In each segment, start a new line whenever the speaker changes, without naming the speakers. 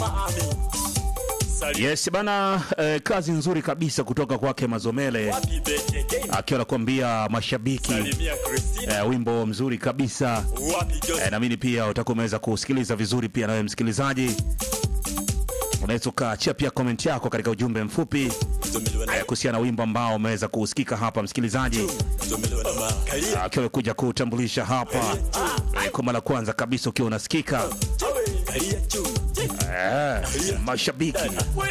Yes bana, eh, kazi nzuri kabisa kutoka kwake Mazomele akiwa anakuambia mashabiki eh, wimbo mzuri kabisa eh, naamini pia utakuwa umeweza kusikiliza vizuri pia nawe msikilizaji unaweza ukaachia pia komenti yako katika ujumbe mfupi eh, kuhusiana na wimbo ambao umeweza kusikika hapa msikilizaji akiwa amekuja kutambulisha hapa eh, kwa mara ya kwanza kabisa ukiwa unasikika eh, mashabiki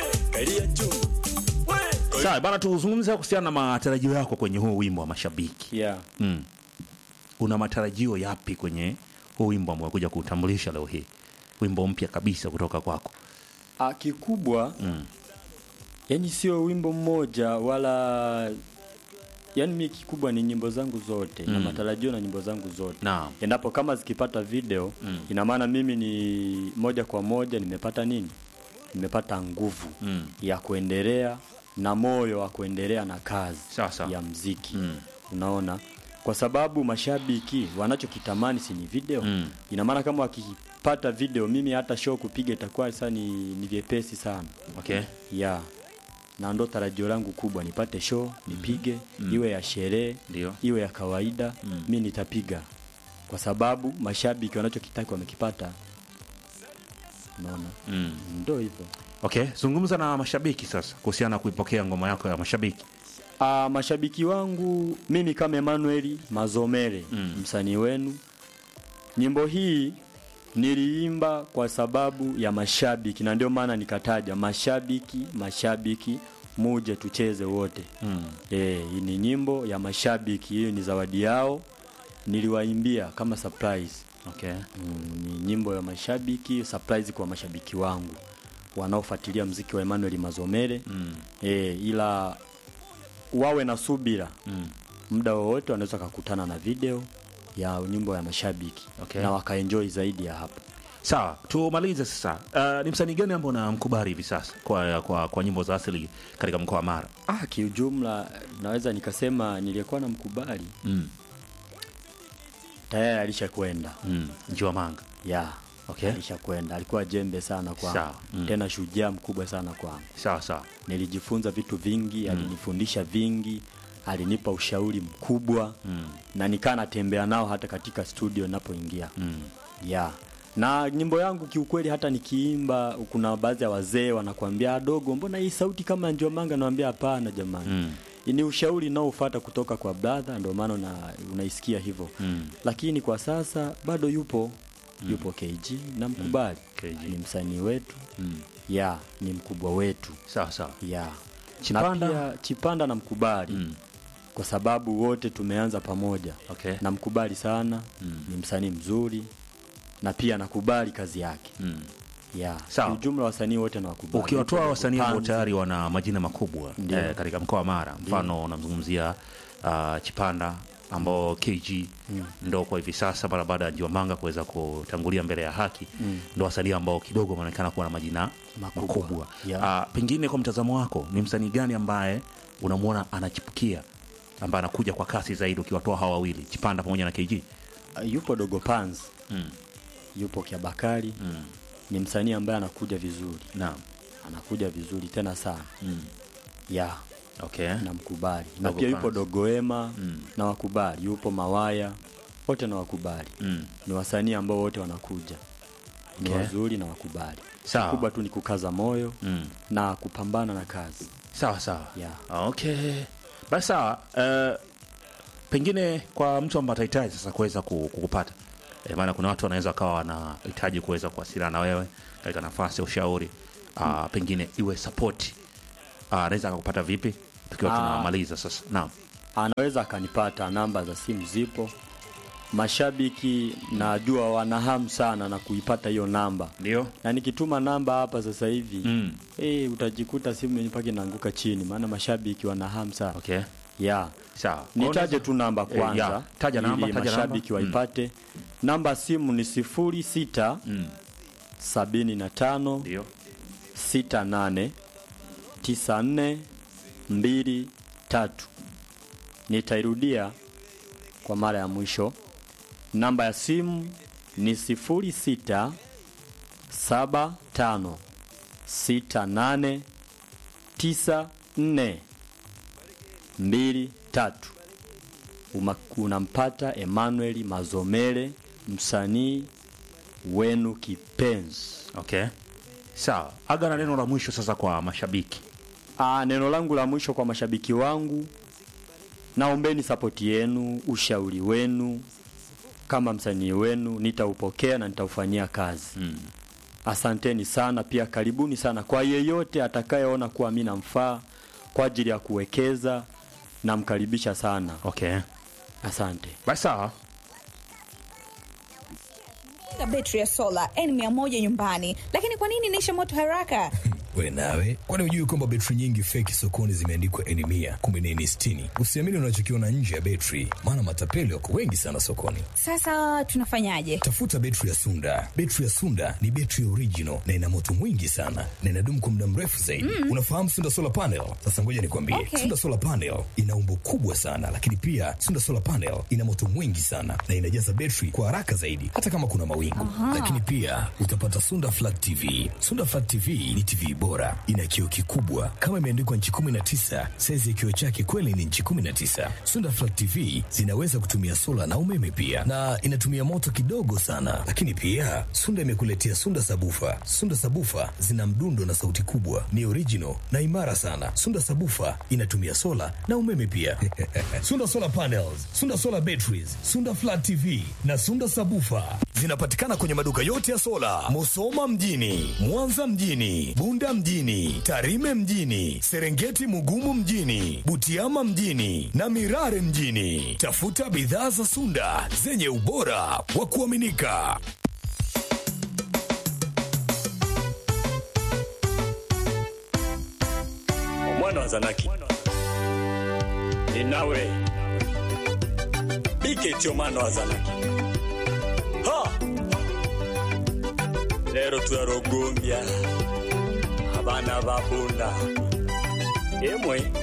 sawa bana tuzungumze kuhusiana na matarajio yako kwenye huu wimbo wa mashabiki
yeah.
mm. una matarajio yapi kwenye huu wimbo ambao umekuja kuutambulisha leo hii wimbo mpya kabisa kutoka kwako
Ah, kikubwa
mm.
yani sio wimbo mmoja wala yani mi kikubwa ni nyimbo zangu zote na
Mm.
matarajio na nyimbo zangu zote
naam
endapo kama zikipata video
Mm.
ina maana mimi ni moja kwa moja nimepata nini nimepata nguvu
mm.
ya kuendelea na moyo wa kuendelea na kazi
Sawa, sawa.
ya mziki
Mm.
unaona kwa sababu mashabiki wanachokitamani si ni video
Mm.
ina maana kama wakipata video mimi hata show kupiga itakuwa sasa ni, ni vyepesi sana
okay
ya na ndo tarajio langu kubwa nipate show nipige iwe ya sherehe
ndio
iwe ya kawaida
Mm.
mi nitapiga kwa sababu mashabiki wanachokitaki wamekipata unaona
mm.
ndo hivyo
okay zungumza na mashabiki sasa kuhusiana na kuipokea ngoma yako ya mashabiki
Ah, mashabiki wangu mimi kama Emmanuel Mazomere
Mm.
msanii wenu, nyimbo hii niliimba kwa sababu ya mashabiki, na ndio maana nikataja mashabiki, mashabiki, muje tucheze wote.
mm.
Eh, hii ni nyimbo ya mashabiki, hiyo ni zawadi yao, niliwaimbia kama surprise.
okay
Mm, ni nyimbo ya mashabiki, surprise kwa mashabiki wangu wanaofuatilia mziki wa Emmanuel Mazomere
mm.
e, ila wawe na subira
Mm.
muda wowote wanaweza kakutana na video ya nyimbo ya mashabiki
Okay.
na wakaenjoy zaidi ya hapo
sawa tumalize sasa uh, ni msanii gani ambao unamkubali hivi sasa kwa, kwa, kwa nyimbo za asili katika mkoa wa mara
ah, kiujumla naweza nikasema niliyekuwa na mkubali
mm.
tayari alishakwenda
mm. njiwa manga
ya
Okay.
alishakwenda alikuwa jembe sana kwangu
Sawa. Mm.
tena shujaa mkubwa sana kwangu
sawa sawa
nilijifunza vitu vingi alinifundisha vingi alinipa ushauri mkubwa
mm.
na nikaa natembea nao hata katika studio napoingia
Mm.
ya na nyimbo yangu kiukweli hata nikiimba kuna baadhi ya wazee wanakuambia "Ah, dogo mbona hii sauti kama njiomanga nawambia hapana jamani
Mm.
ni ushauri unaofuata kutoka kwa brother ndio maana una, unaisikia hivyo
Mm.
lakini kwa sasa bado yupo yupo KG na mkubali
KG.
ni msanii wetu
Mm.
ya ni mkubwa wetu
sawa sawa
ya
Chipanda?
na pia Chipanda na mkubali
mm.
kwa sababu wote tumeanza pamoja
okay
namkubali sana
Mm.
ni msanii mzuri na pia nakubali kazi yake
mm.
ya
Sawa.
ujumla wasanii wote nawakubali
ukiwatoa wasanii ambao
Panzi,
tayari wana majina makubwa
Ndio.
eh, katika mkoa wa mara mfano unamzungumzia uh, chipanda ambao kg mm. ndo kwa hivi sasa mara baada ya jiwamanga kuweza kutangulia mbele ya haki mm. ndo wasanii ambao kidogo wanaonekana kuwa na majina
Makubwa.
makubwa
Yeah.
uh, pengine kwa mtazamo wako ni msanii gani ambaye unamwona anachipukia ambaye anakuja kwa kasi zaidi ukiwatoa hawa wawili chipanda pamoja na kg
uh, yupo dogo Panz
mm.
yupo kiabakari
mm.
ni msanii ambaye anakuja vizuri
naam
anakuja vizuri tena sana
mm.
ya
okay
namkubali na
Dogo
pia yupo
Panz.
dogoema
Mm.
na wakubali yupo mawaya wote na wakubali
mm.
ni wasanii ambao wote wanakuja ni
Okay.
wazuri na wakubali
Sawa.
kubwa tu ni kukaza moyo
mm.
na kupambana na kazi
sawa sawa
Yeah.
okay basi sawa uh, pengine kwa mtu ambaye atahitaji sasa kuweza ku- kukupata e, maana kuna watu wanaweza wakawa wanahitaji kuweza kuwasiliana na wewe katika nafasi ya ushauri uh, pengine iwe sapoti uh, anaweza akakupata vipi tukiwa
Ah.
tunamaliza sasa naam
anaweza akanipata namba za simu zipo mashabiki najua wana hamu sana na kuipata hiyo namba
ndio
na nikituma namba hapa sasa hivi
mm.
eh, utajikuta simu mpaka inaanguka chini maana mashabiki wana hamu sana
okay
ya
sawa
nitaje tu namba
Eh,
kwanza
ya. Taja namba,
ili
taja
mashabiki
namba.
waipate namba simu ni sifuri sita
mm.
sabini na tano
ndio
sita nane tisa nne mbili tatu nitairudia kwa mara ya mwisho namba ya simu ni sifuri sita saba tano sita nane tisa nne mbili tatu Uma- unampata Emmanuel Mazomele, msanii wenu kipenzi.
Okay, sawa. Aga na neno la mwisho sasa kwa mashabiki.
Aa, neno langu la mwisho kwa mashabiki wangu, naombeni sapoti yenu, ushauri wenu. Kama msanii wenu nitaupokea na nitaufanyia kazi mm. Asanteni sana, pia karibuni sana kwa yeyote atakayeona kuwa mimi namfaa kwa ajili ya kuwekeza, namkaribisha sana.
Okay,
Asante.
basi sawa.
Weka betri ya sola N100 nyumbani, lakini kwa nini inaisha moto haraka?
We nawe, kwani hujui kwamba betri nyingi feki sokoni zimeandikwa N mia kumbe ni N sitini? Usiamini unachokiona nje ya betri, maana matapeli wako wengi sana sokoni.
Sasa tunafanyaje?
Tafuta betri ya Sunda. Betri ya Sunda ni betri original na ina moto mwingi sana na inadumu kwa muda mrefu zaidi. Unafahamu Sunda solar panel? Sasa ngoja nikwambie,
Okay.
Sunda solar panel ina umbo kubwa sana, lakini pia Sunda solar panel ina moto mwingi sana na inajaza betri kwa haraka zaidi, hata kama kuna mawingu. Lakini pia utapata Sunda flat TV. Sunda flat TV ni TV bora, ina kioo kikubwa kama imeandikwa nchi 19. Saizi ya kioo chake kweli ni nchi 19. Sunda flat TV zinaweza kutumia sola na umeme pia, na inatumia moto kidogo sana. Lakini pia Sunda imekuletea Sunda sabufa. Sunda sabufa zina mdundo na sauti kubwa, ni original na imara sana. Sunda sabufa inatumia sola na umeme pia. Sunda solar panels, Sunda solar batteries, Sunda flat TV na Sunda sabufa zinapatikana kwenye maduka yote ya sola, Musoma mjini, Mwanza mjini, Bunda mjini, Tarime mjini, Serengeti Mugumu mjini, Butiama mjini na Mirare mjini. Tafuta bidhaa za Sunda zenye ubora wa kuaminika.
Mwana wa Zanaki ni nawe Biketyo mwana wa Zanaki ha lero turarogombya abana ba bunda emwe